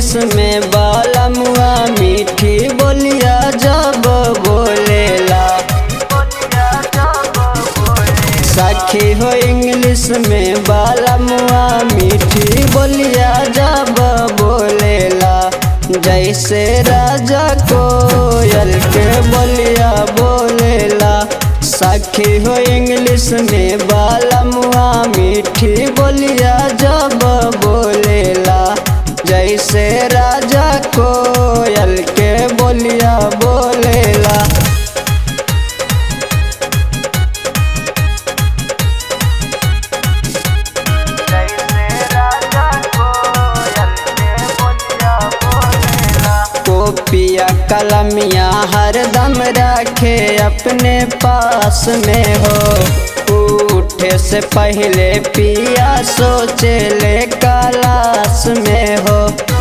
English में बालमुआ मीठी बोलिया जब बोलेला सखी हो इंग्लिश में बालमुआ मीठी बोलिया जब बोलेला जैसे राजा कोयल के बोलिया बोलेला सखी हो इंग्लिश में बालमुआ मीठी बोलिया जब बोलेला जैसे राजा कोयल के बोलिया बोलेला कोपिया कलमिया हरदम रखे अपने पास में हो उठे से पहले पिया सोचे ले कलाश में हो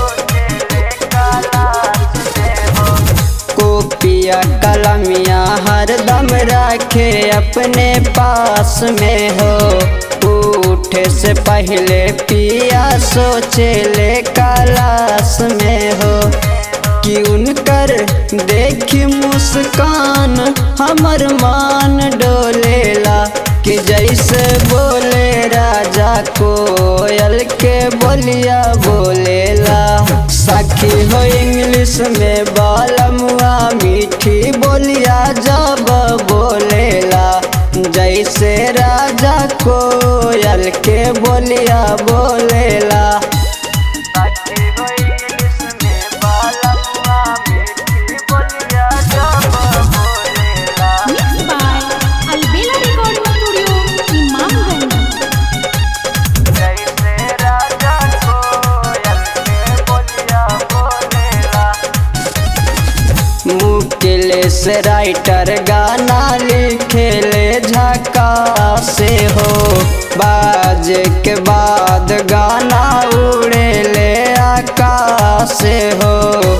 कोपिया कलमिया हरदम रखे अपने पास में हो उठे से पहले पिया सोचे ले कलाश में हो कि उनकर देखी मुस्कान हमर मान डोलेला कि जैसे बोले राजा कोयल के बोलिया बोलेला सखी हो इंग्लिश में बालमुआ मीठी बोलिया जब बोलेला जैसे राजा कोयल के बोलिया बोलेला Mixed by Albela Recording Studio, Imamganj. मुकेलेस राइटर गाना लिखेले झका से हो बाज के बाद गाना उड़ेले आकाश से हो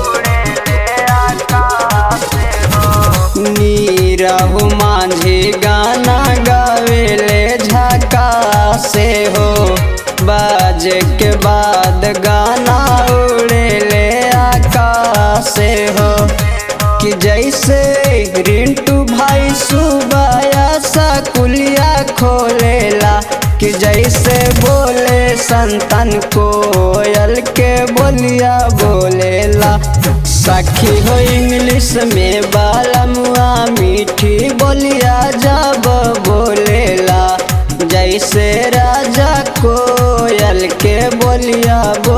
नीरहु मांझी गाना गावेले झका से हो बाज के बाद गाना उड़ेले आकाश से हो कि जैसे रिंटू भाई सुबाया सा कुलिया खोलेला कि जैसे बोले संतन कोयल के बोलिया बोलेला सखी हो इंग्लिश में बालमुआ मीठी बोलिया जब बोलेला जैसे राजा कोयल के बोलिया